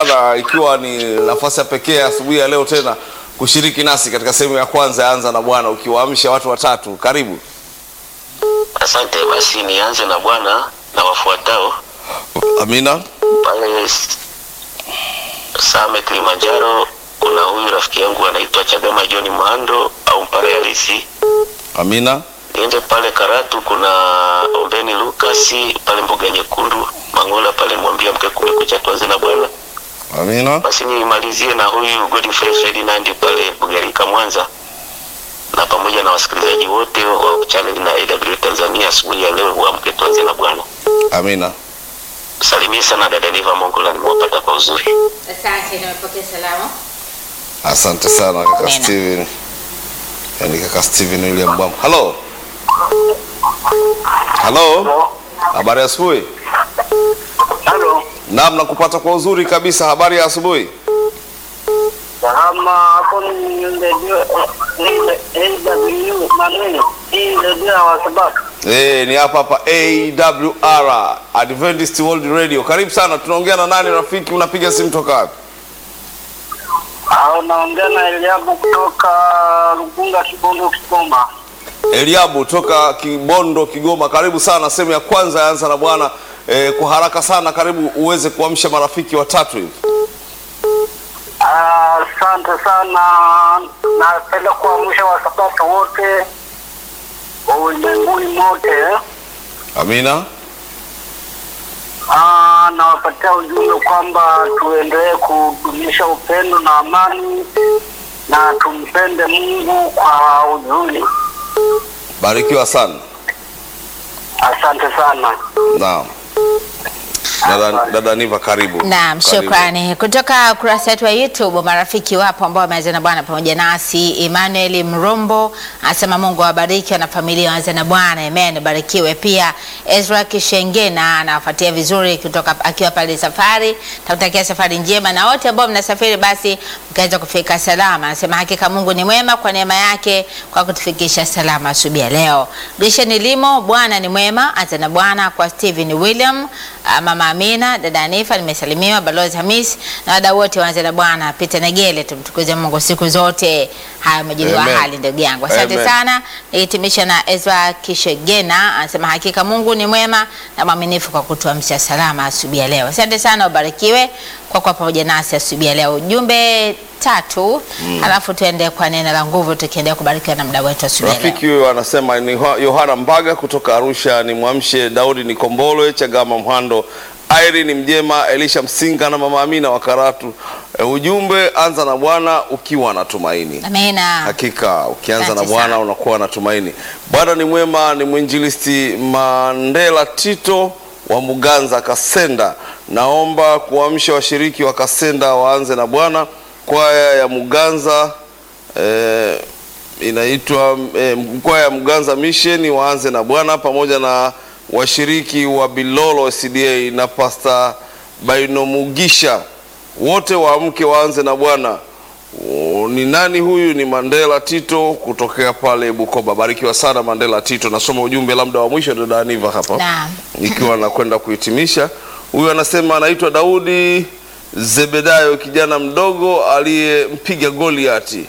na ikiwa ni nafasi ya pekee asubuhi ya leo tena kushiriki nasi katika sehemu ya kwanza ya Anza na Bwana, ukiwaamsha watu watatu. Karibu. Asante. Basi nianze na Bwana na wafuatao Amina. pale S- Same Kilimanjaro. Kuna huyu rafiki yangu anaitwa Chagama John Mwando au Mpare Halisi. Amina. Niende pale Karatu, kuna Ombeni Lukasi pale Mboga Nyekundu Mangola pale, mwambia mke kumekucha, tuanze na Bwana. Amina. Basi nimalizie na huyu Godfrey Ferdinand pale Bugarika Mwanza, na pamoja na wasikilizaji wote wa channel na AW Tanzania asubuhi ya leo, uamke tuanze na Bwana. Amina. Salimie sana dada Liva Mongola, nimewapata kwa uzuri. Asante, nimepokea salamu. Asante sana kaka Amina. Steven. Yaani kaka Steven William Bwam. Halo. Halo. Habari ya asubuhi. Halo, Naam, nakupata kwa uzuri kabisa. Habari ya asubuhi. salama hapo ni redio AW maneno hii redio ya wasabato. Eh, ni hapa hapa AWR Adventist World Radio. Karibu sana. Tunaongea na nani rafiki? Unapiga simu toka wapi? Au naongea na Eliabu kutoka Rugunga, Kibondo, Kigoma. Eliabu toka Kibondo, Kigoma. Karibu sana sehemu ya kwanza ya Anza na Bwana. Eh, kwa haraka sana, karibu uweze kuamsha marafiki watatu hivi. Asante sana, napenda kuamsha wasabato wote wa ulimwenguni mote. Amina. Ah, nawapatia ujumbe kwamba tuendelee kudumisha upendo na amani na tumpende Mungu kwa uzuri. Barikiwa sana. Asante sana. Naam. Dada, dada Niva karibu. Naam, Karibu. shukrani. Kutoka kurasa yetu ya YouTube, marafiki wapo ambao wameanza na Bwana pamoja nasi. Emmanuel Mrombo anasema Mungu awabariki wana familia waanze na Bwana. Amen, barikiwe. Pia Ezra Kishengena anawafuatia vizuri kutoka akiwa pale safari. Takutakia safari njema na wote ambao mnasafiri basi mkaweza kufika salama. Anasema hakika Mungu ni mwema kwa neema yake kwa kutufikisha salama asubuhi ya leo. Grishen Limo, Bwana ni mwema. Anza na Bwana kwa Stephen William, ah, Mama Amina, dada Anifa, nimesalimiwa Balozi Hamis na wadau wote waanze na Bwana. Peter Negele, tumtukuze Mungu siku zote. Haya majibu Amen. hali ndugu yangu. Asante Amen. sana. Nihitimisha na Ezra Kishegena anasema hakika Mungu ni mwema na mwaminifu kwa kutuamsha salama asubuhi ya leo. Asante sana, ubarikiwe kwa kuwa pamoja nasi asubuhi ya leo. Ujumbe tatu alafu tuende kwa neno la nguvu tukiendelea kubarikiwa na mda wetu asubuhi ya leo. Rafiki huyo anasema ni Yoha- Yohana Mbaga kutoka Arusha, ni mwamshe Daudi Nikombolwe, Chagama Mhando, Irene Mjema, Elisha Msinga na Mama Amina wa Karatu. E, ujumbe anza na Bwana ukiwa na tumaini. Amina. Hakika ukianza na Asante Bwana sana. unakuwa na tumaini. Bwana ni mwema, ni mwinjilisti Mandela Tito wa Muganza Kasenda. Naomba kuamsha washiriki wa Kasenda waanze na Bwana. Kwaya ya Muganza eh, inaitwa eh, kwaya ya Muganza Mission waanze na Bwana pamoja na washiriki wa Bilolo CDA na Pastor Bainomugisha wote waamke waanze na Bwana. O, ni nani huyu? Ni Mandela Tito kutokea pale Bukoba. Barikiwa sana Mandela Tito. Nasoma ujumbe labda wa mwisho dada Aniva hapa Naam. ikiwa nakwenda kuhitimisha. Huyu anasema anaitwa Daudi Zebedayo, kijana mdogo aliyempiga Goliati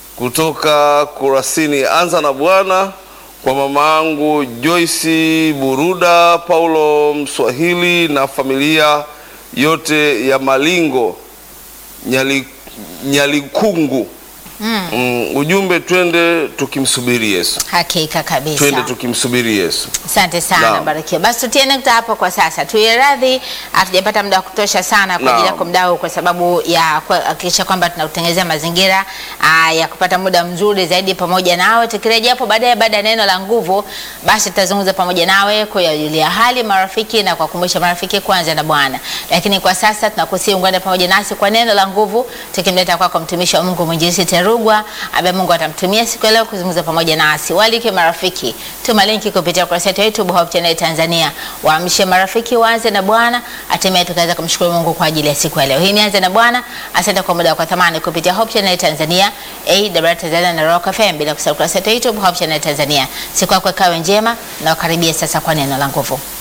kutoka Kurasini. Anza na Bwana kwa mama yangu Joyce Buruda, Paulo Mswahili na familia yote ya Malingo Nyali, Nyalikungu. Mm, ujumbe twende tukimsubiri Yesu, Hakika kabisa. twende tukimsubiri Yesu. Asante sana, Naam. barikiwa. Basi tutie nukta hapo kwa sasa. Tuye radhi, hatujapata muda wa kutosha sana kwa ajili Naam. yako mdau, kwa sababu ya kuhakikisha kwamba tunakutengenezea mazingira aa, ya kupata muda mzuri zaidi pamoja nawe. Tukirejea hapo baadaye, baada ya neno la nguvu, basi tutazungumza pamoja nawe kuyajulia hali marafiki na kuwakumbusha marafiki kwanza na Bwana. Lakini kwa sasa tunakusihi ungane pamoja nasi kwa neno la nguvu, tukimleta kwako mtumishi wa Mungu mwinjilisti Terugwa ambaye Mungu atamtumia siku ya leo kuzungumza pamoja nasi. Walike marafiki, tuma linki kupitia kurasa yetu ya YouTube Hope Channel Tanzania. Waamshe marafiki waanze na Bwana, hatimaye tukaweza kumshukuru Mungu kwa ajili ya siku ya leo. Hii ni anze na Bwana. Asante kwa muda wako wa thamani kupitia Hope Channel Tanzania, AWR Tanzania na Rock FM bila kusahau kurasa yetu ya YouTube Hope Channel Tanzania. Siku yako ikawe njema na ukaribia sasa kwa neno la nguvu.